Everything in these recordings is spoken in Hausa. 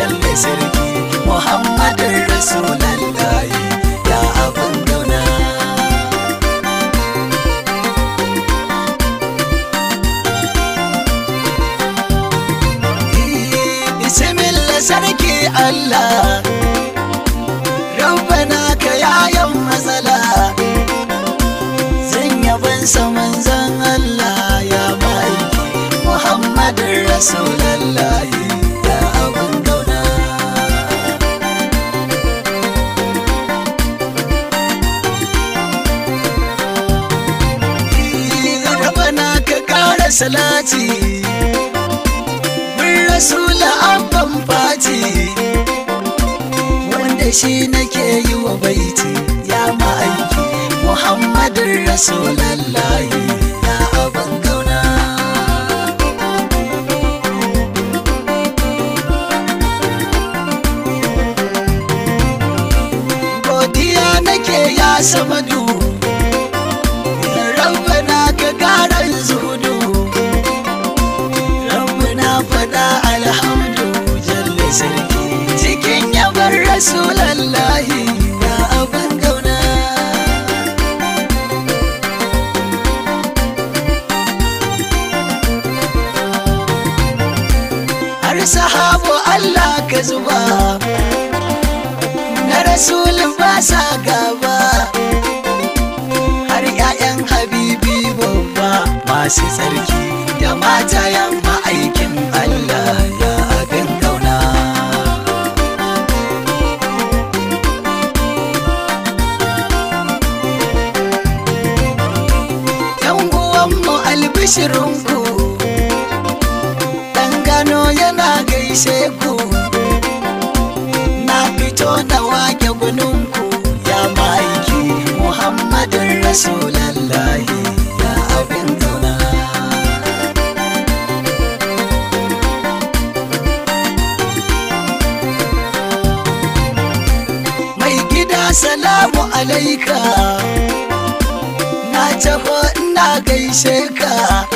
jalle sarki muhammadin rasulallahi ya abin gauna bismillah sarki allah rabbana ka yayan matsala zan yaban saman zan allah ya ma'aiki muhammadin rasulallahi ya abin gauna rabana ka kara salati bin rasula abban fati wanda shi nake yi wa baiti ya ma'aiki muhammadin rasulallahi ya abin gauna godiya nake ya samadu rabbana ka garan zuhudu rabbana faɗa alhamdu jalle sarki cikin yabar rasulallahi ya abin gauna har sahabu Allah ka zuba na rasulun ba sa gaba har 'ya'yan habibi babba masu tsarki da matayen ma'aikin Allah ya abin gauna yan uwanmu albishirinku ɗan gano yana gaishe ku na fito na wake guninku ya ma'aiki muhammadin rasulallahi ya abin gauna mai gida salamu alaika na taho ina gaishe ka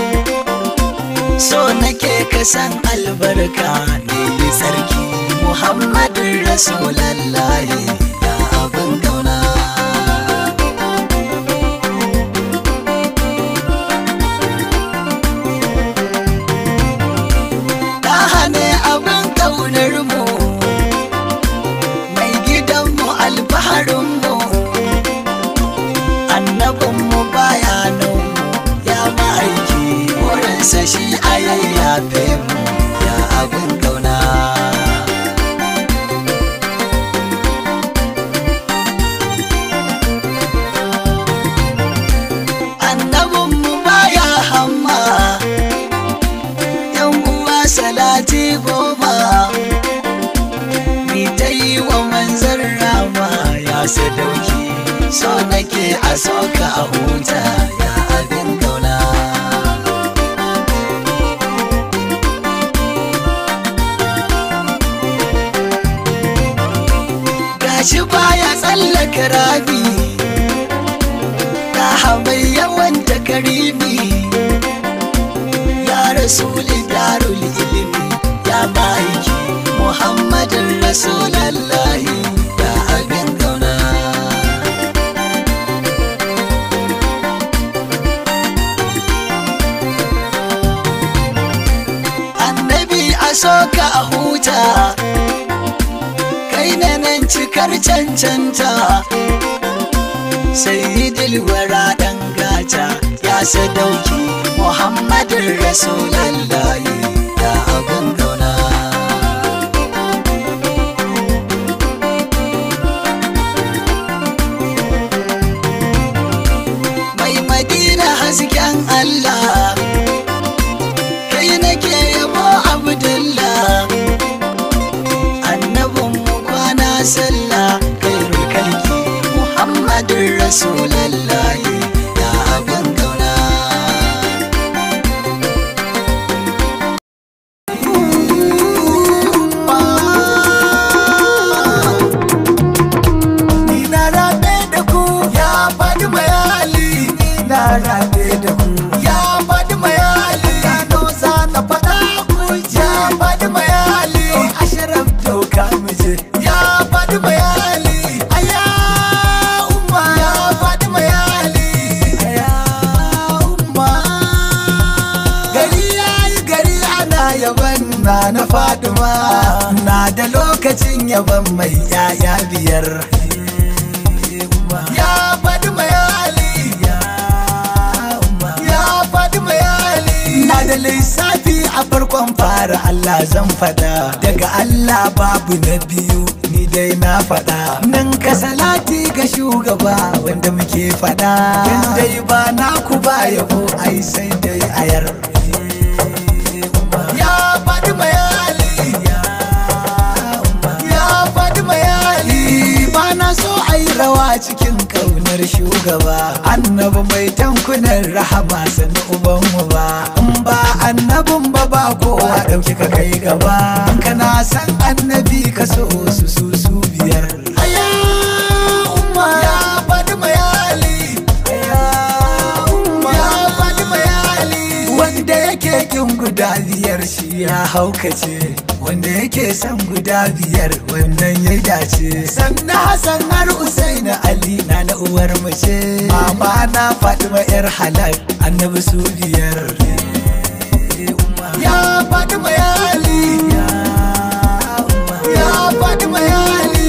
so nake ka san albarka ne sarki muhammadin rasulallahi ya abin gauna ta hane abin ƙaunar mu mai gidanmu alfaharinmu annabinmu bayananmu ya ma'aiki wurinsa shi a yayyafe mu ya abin ƙauna annabinmu baya hamma yan uwa salati goma ni ta yi wa manzan rama ya sadauki so nake a soka a huta ya abin gauna gashi baya tsallaka rabi ta mai yawan takaribi ya rasuli darul ilimi ya ma'aiki muhammadin rasulallahi ya abin gauna annabi a soka a huta kai na nan cikar cancanta sayyidil wara dan gata ya sadauki muhammadin rasulallahi ya abin gauna mai madina hasken allah kai nake yabo abdullah annabin mu kwana sallah kairu kalki muhammadin rasulallahi ya abin gauna faduma na da lokacin yaban mai yaya biyar ya faduma ya ali ya faduma ya ali na da lissafi a farkon fara Allah zan fada daga Allah babu na biyu ni dai na fada nan ka salati ga shugaba wanda muke fada yan dai ba naku ba yabo ai sai dai ayar ya faɗi mayali ya faɗi mayali ba na so a yi rawa cikin ƙaunar shugaba annabi mai tankunan rahama sani ubanmu ba in ba annabin ba ba kowa ɗauki ka kai gaba kana san annabi ka so su su su biyar aya umma ya faɗi mayali aya umma ya faɗi mayali wanda yake kin guda biyar shi ya haukace wanda yake son guda biyar wannan ya dace sannan hassan har usaini ali na na uwar mace mama na fatima yar halal annabi su biyar ya fatima ya ali ya fatima ya ali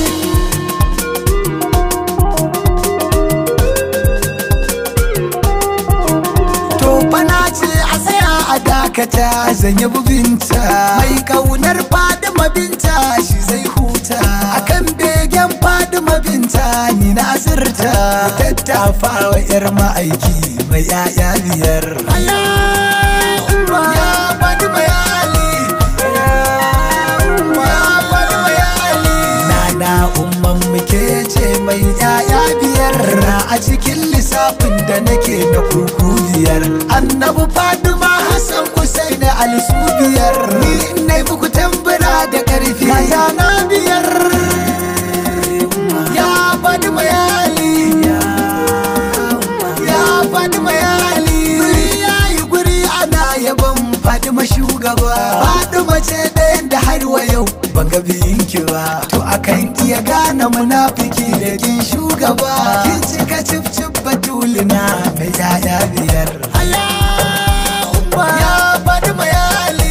To bana ce a tsaya a dakata zan yi bubinta Mai kaunar Fadima binta shi zai huta Akan begen Fadima binta ni na asirta Tattafa wa 'yar ma'aiki mai 'ya'ya biyar Ya Fadima ya Ali Ya Fadima ya Ali Nana umman muke ce mai 'ya'ya biyar a cikin lissafin da nake na kuku biyar annabi fatima hassan husain ali su biyar ni ne muku tambura da karfi ya na biyar ya fatima ya ali ya fatima ya ali guri ya yi guri ana yaban fatima shugaba fatima ce ɗayan da har wa yau ban ga biyinki ba to akan iya gane munafiki da kin shugaba kin cika cif cif batulina mai yaya biyar ya faɗi mayali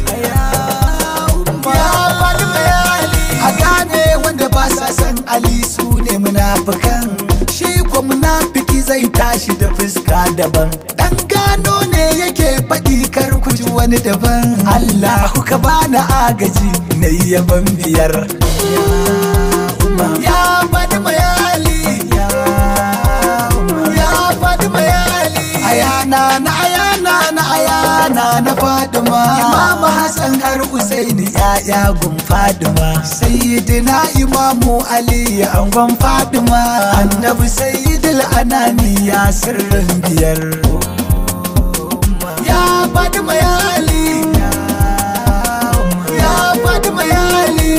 ya faɗi mayali a gane wanda ba sa san ali su ne munafikan shi ko munafiki zai tashi da fuska daban dan gano ne yake faɗi kar ku ji wani daban Allahu ka bani agaji na yaban biyar ya faɗi mayali ya faɗi mayali ayana na ayana na ayana na fadima imamu hassan har usaini ya'ya gun fadima sayyidina imamu ali angon fadima annabi sayyidul anani ya sirrin biyar ya fadima ya ali ya fadima ya ali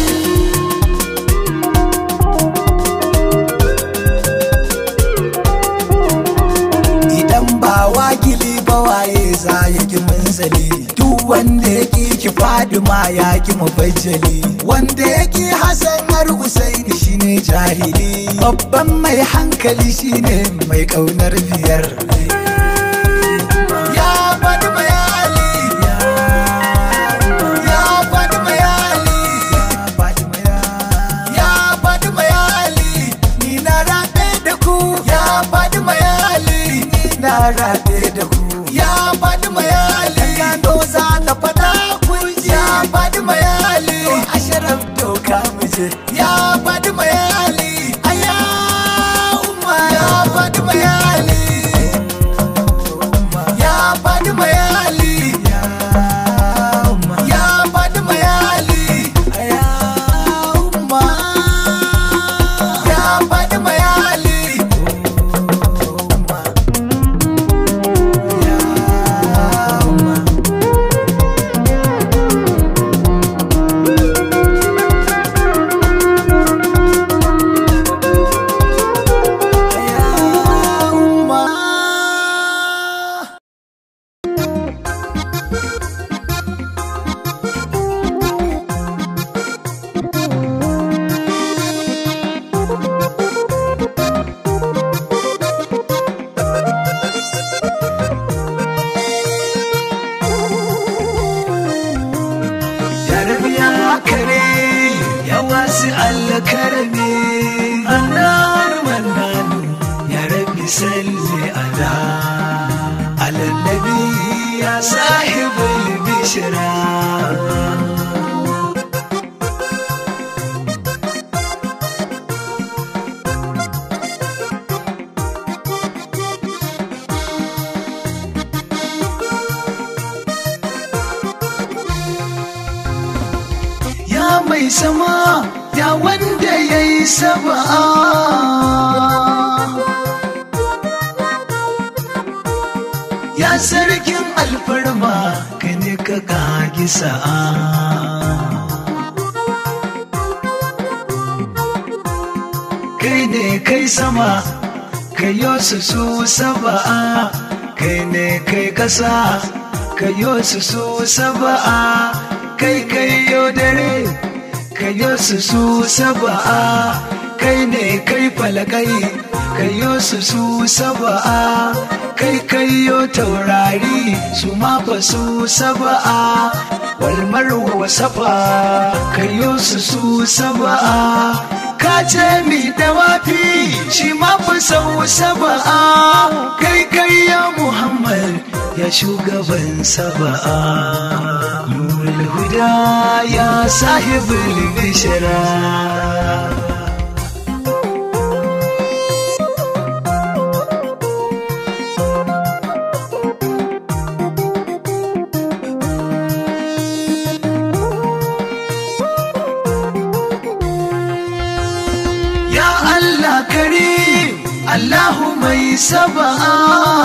idan ba wakili ba waye za ya ki munzali duk wanda ya ki ki fadima ya ki mubajjali wanda ya ki hasan har usaini shine jahili babban mai hankali shine mai kaunar biyar ya fadima ya ali ya fadima ya ali ya fadima ya ali ni na rabe da ku ya fadima ya ali ni na rabe da ku ya fadima ya ali gano za na fada ku ya fadima ya ali asharaf doka muje ya fadima ya ali aya umma ya fadima ya ali ya fadima ya ali ya fadima ya ali aya umma ya fadima ya ali الكرم النار منان يا ربي صل على على النبي يا صاحب البشرى ya mai sama ya wanda ya yi saba'a ya sarkin alfarma ka ne ka kagi sa'a kai ne kai sama ka su su saba'a kai ne kai kasa ka su su saba'a kai kai yo dare ka su su saba'a kai ne kai falakai ka su su saba'a kai kai yo taurari su ma fa su saba'a walmar wa safa ka su su saba'a ka ce mi dawafi shi ma fa sau saba'a kai kai ya muhammad ya shugaban saba'a nurul huda ya sahibul bishara Ya Allah karim Allahu mai saba'a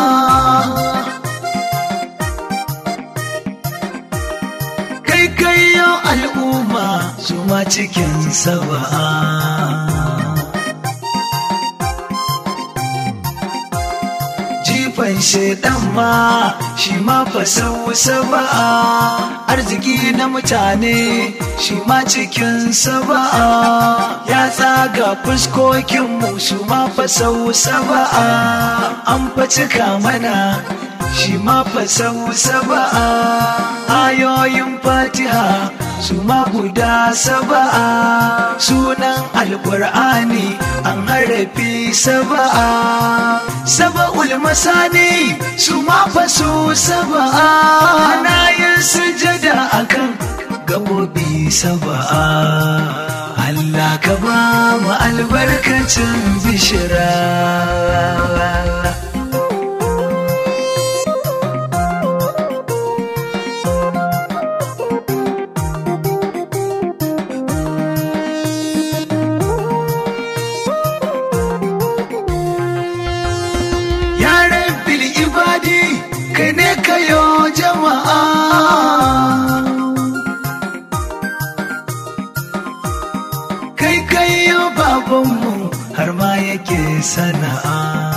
Kai kai yau al'umma su ma cikin saba'a Jifan shaidan ma shi ma fasau saba'a arziki na mutane shi ma cikin saba'a ya tsaga fuskokinmu su ma fasau saba'a an fa cika mana shi ma fasau saba'a ayoyin fatiha su ma guda saba'a sunan alkur'ani an harafi saba'a saba'ul masani su ma fasu saba'a ana yin sujada akan gabobi saba'a Allah ka ba mu albarkacin bishira Ya rabbil ibadi kai ne kayo jama'a Kai kayo babanmu har ma yake sana'a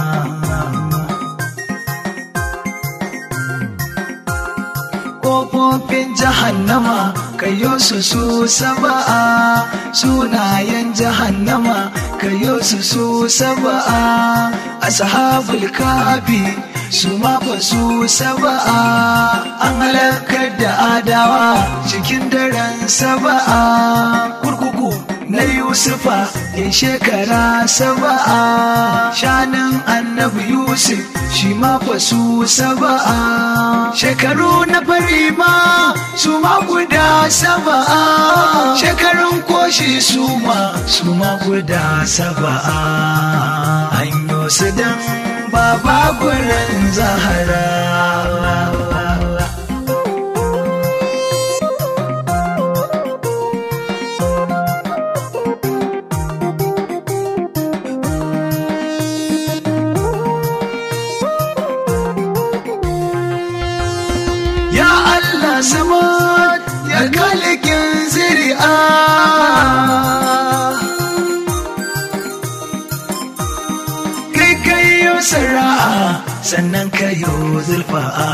Ƙofofin jahannama kayo su su saba'a sunayen jahannama kayo su su saba'a ashabul kafi su ma fa su saba'a an halakar da adawa cikin daren saba'a kurkuku na yusufa ya shekara saba'a shanin annabi yusuf shi ma fa su saba'a shekaru na fari ma su ma guda saba'a shekarun koshi su ma su ma guda saba'a hanyo su dan baba gurin zahara Ya Allah sama ya kalikin zuri'a Kai kayo sara'a sannan kayo zulfa'a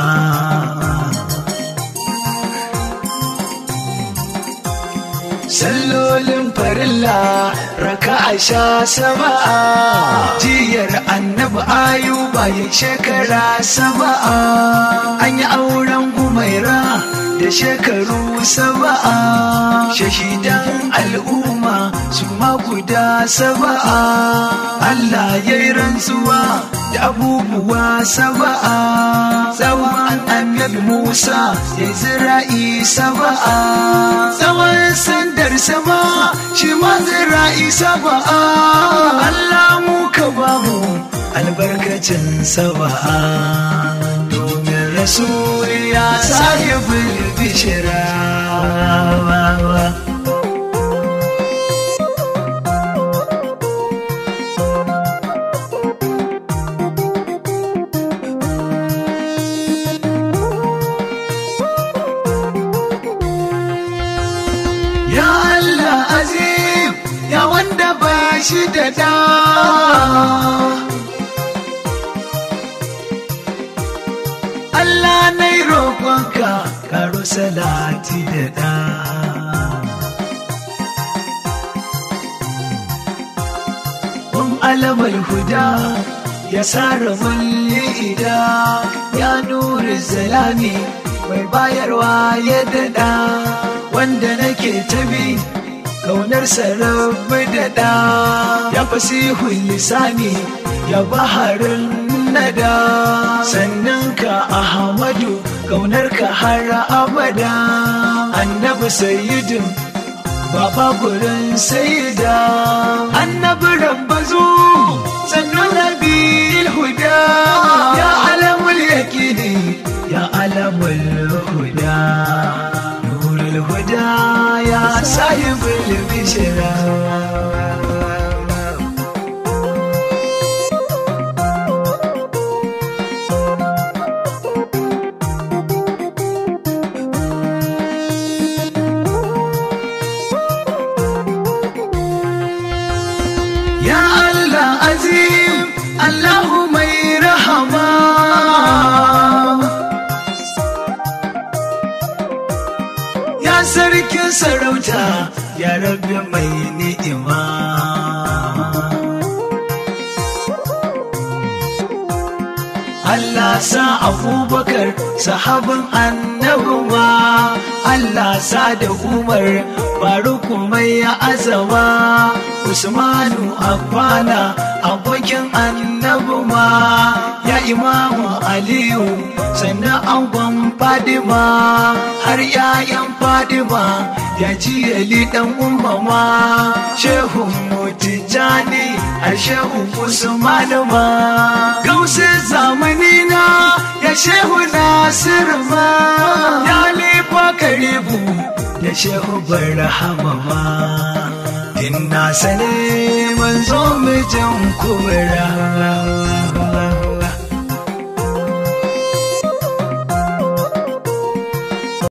sallolin farilla raka a sha saba'a jiyar annabi ayuba ya shekara saba'a an yi auren umaira da shekaru saba'a shahidan al'umma su ma guda saba'a Allah ya yi rantsuwa da abubuwa saba'a tsawon annabi Musa ya zira'i saba'a tsawon sandar sama shi ma zira'i saba'a Allah mu ka bamu albarkacin saba'a domin rasuli ya sahibul bishira Ya Allah azim ya wanda ba shi da da Allah na yi roƙonka karo salati da da Kun alamar huda ya sara mulli ida ya nuri zalami mai bayarwa ya daɗa wanda nake tabi kaunar sarrafa daɗa ya fasihun lisani ya baharin nada sannan ka ahmadu kaunar ka har abada annabi sayyidin baba gurin sayyida annabi rabbazu sannan nabil huda ya alamul yakini ya alamul huda nurul huda ya sahibul bishra Ya Allah azim Allahu mai rahama Ya sarkin sarauta ya rabbi mai ni'ima Allah sa abubakar sahabin annabuwa Allah sa da umar faruku mai azama Usmanu Affana abokin annabuwa ya imamu Aliyu sannan angon Fadima har ‘ya'yan Fadima ya ji yali ɗan umama Shehu Mutijani a Shehu Usmanu ma Gausin zamani na ya Shehu Nasiru ma ya lifa karibu da Shehu Barhama ma Inna sane manzo mijin kubra